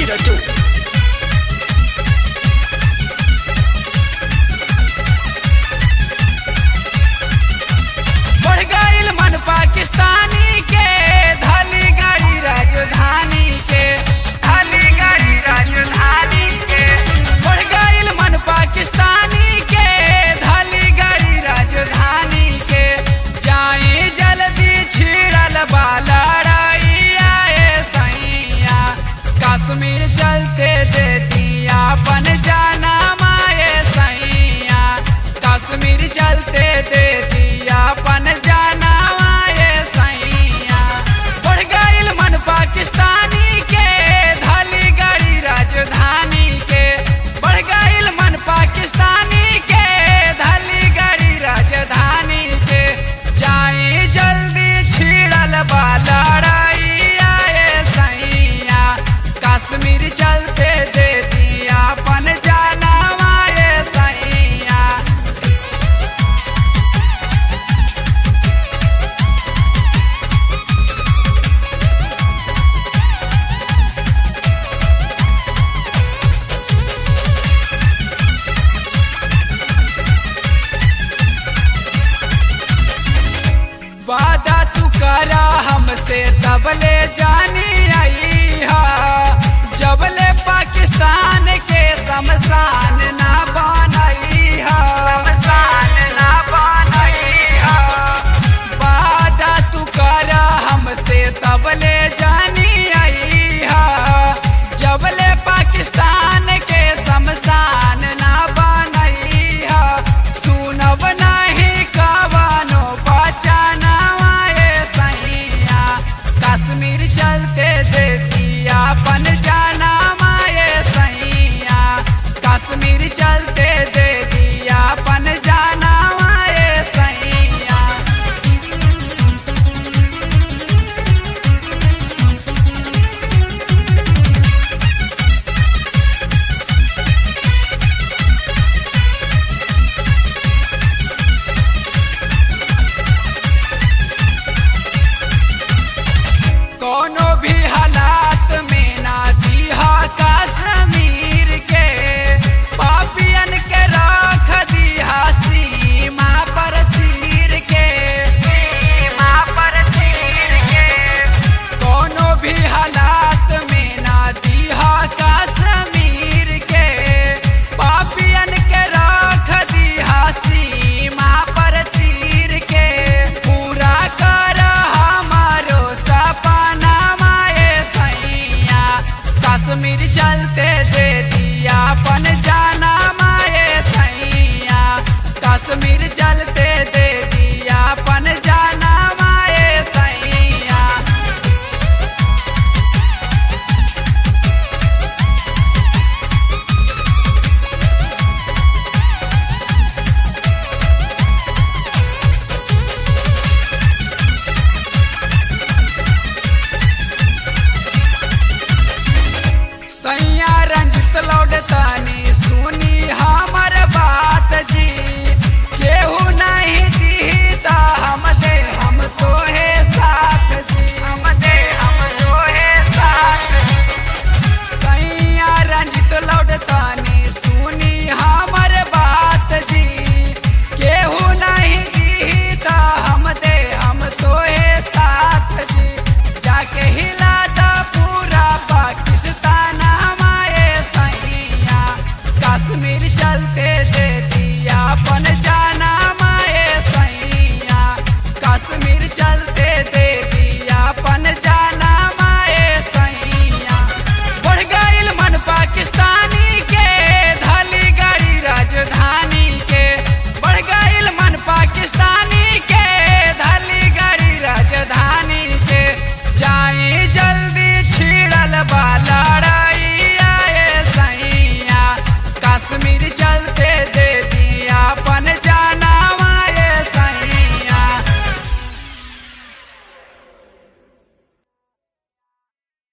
zero two. बढ़ गईल मन पाकिस्तानी के धाली गाड़ी राजधानी के धाली गाड़ी राजधानी के बढ़ गईल मन पाकिस्तानी के धाली गाड़ी राजधानी के जाए जल्दी छिड़ल बा लड़ाई आए सैया कश्मीर चलते दे दिया अपन जाना माए सैया कश्मीर चलते दे दिया अपन जाना माए सैया बढ़ गईल मन पाकिस्तानी के धाली गाड़ी राजधानी के बढ़ गईल मन पाकिस्तानी के धाली गाड़ी राजधानी के जाए जल्दी छिड़ल बा लड़ाई आए सैया कश्मीर चलते दे दिया अपन जाना माए सैया वादा तू करा हमसे तबले जानी आई हा जबले पाकिस्तान के शमशान ना बनई हा शमशान ना बनई हा वादा तू करा हमसे तबले जानी आई हा जबले पाकिस्तान के शमशान ना बनई हा सुनब नहीं कवनो बचाना आए सैया कश्मीर चलते दे दिया अपन जाना माए सैया कश्मीर चलते दे दिया अपन जाना माए सैया कोनो भी हालात में ना दिहा कश्मीर के पापियन के रख दिहा सीमा पर चीर के सीमा पर चीर के कोनो भी हालात में ना दिहा कश्मीर के पापियन के रख दिहा सीमा पर चीर के पूरा कर हमारो सपना माए सैया कश्मीर चलते दे